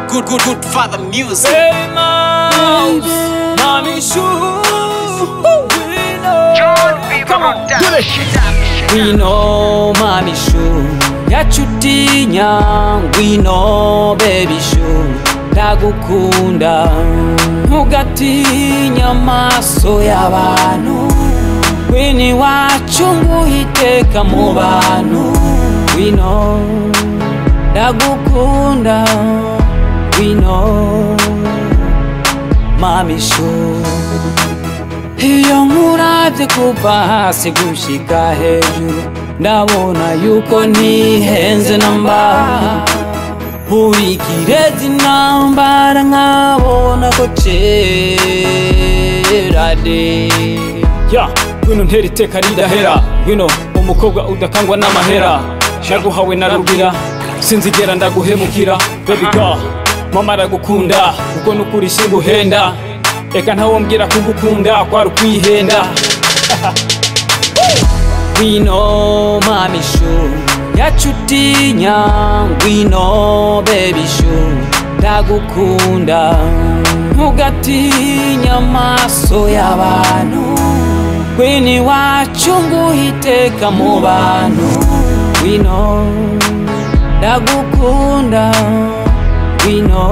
good, good, good father music. Hey, mouse, mommy shoe. We know. Come on, do it. We know, mommy shoe. yacutinya ngwino baby shoe ndagukunda ntugatinya amaso y'abantu wini wacu nguhiteka mu bantu wino ndagukunda wino mamisho iyo nkuravye kuva hasi gushika hejuru ndabona yuko ntihenze namba buri kirezi nambara nkabona ko cera de ya ngwino ntera iteka ridahera ngwino umukobwa udakangwa n'amahera naguhawe na rugira sinzigera ndaguhemukira baby girl mama aragukunda kuko nukuri singuhenda reka ntawombwira kugukunda kwari ukwihenda ngwino mami shu yacutinya ngwino baby shu ndagukunda ntugatinya amaso y'abantu kwini wacu nguhiteka mu bantu ngwino ndagukunda ngwino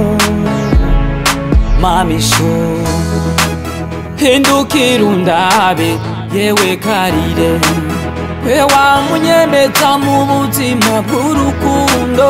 mami shu hindukira undabe yewe karire we wamunyembeza mu buzima bw'urukundo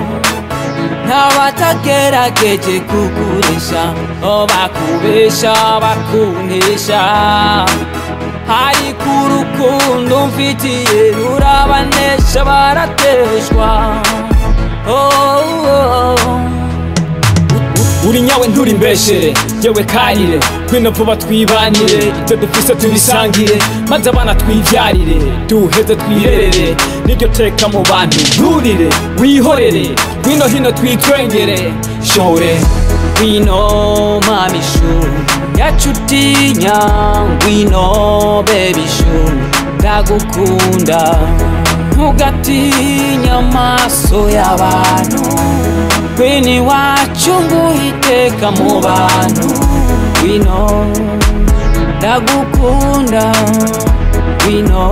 ntabatagerageje kukuresha o bakubesha bakunesha hari ku rukundo mfitiye rurabanesha barateshwa oh, oh. uri nyawe nturi mbeshere yewe karire ngwino vuba twibanire ibyo dufise tubisangire maze abana twivyarire duheze twirerere niryo teka mu bantu nturire wihorere ngwino hino twitwengere shore ngwino mami shu yacutinya ngwino baby shu ndagukunda ntugatinya amaso y'abantu kwini wacu nguhiteka mu bantu wino ndagukunda wino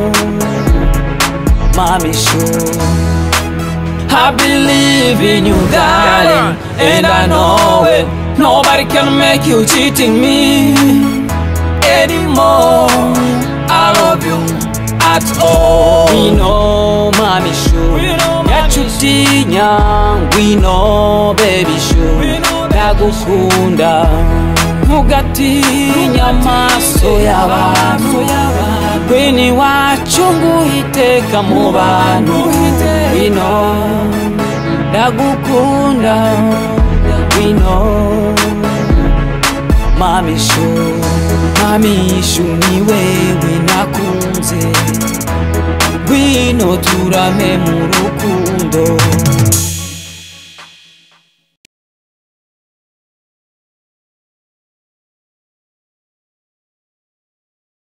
mamishu I believe in you darling and I know it Nobody can make you cheating me anymore I love you at all Wino mamishu yacutinya ngwino baby shu ndagukunda ntugatinya amaso y'abantu kwini wacu nguhiteka mu bantu ngwino ndagukunda ngwino mamishu mamishu ni wewe nakunze ngwino turame mu rukundo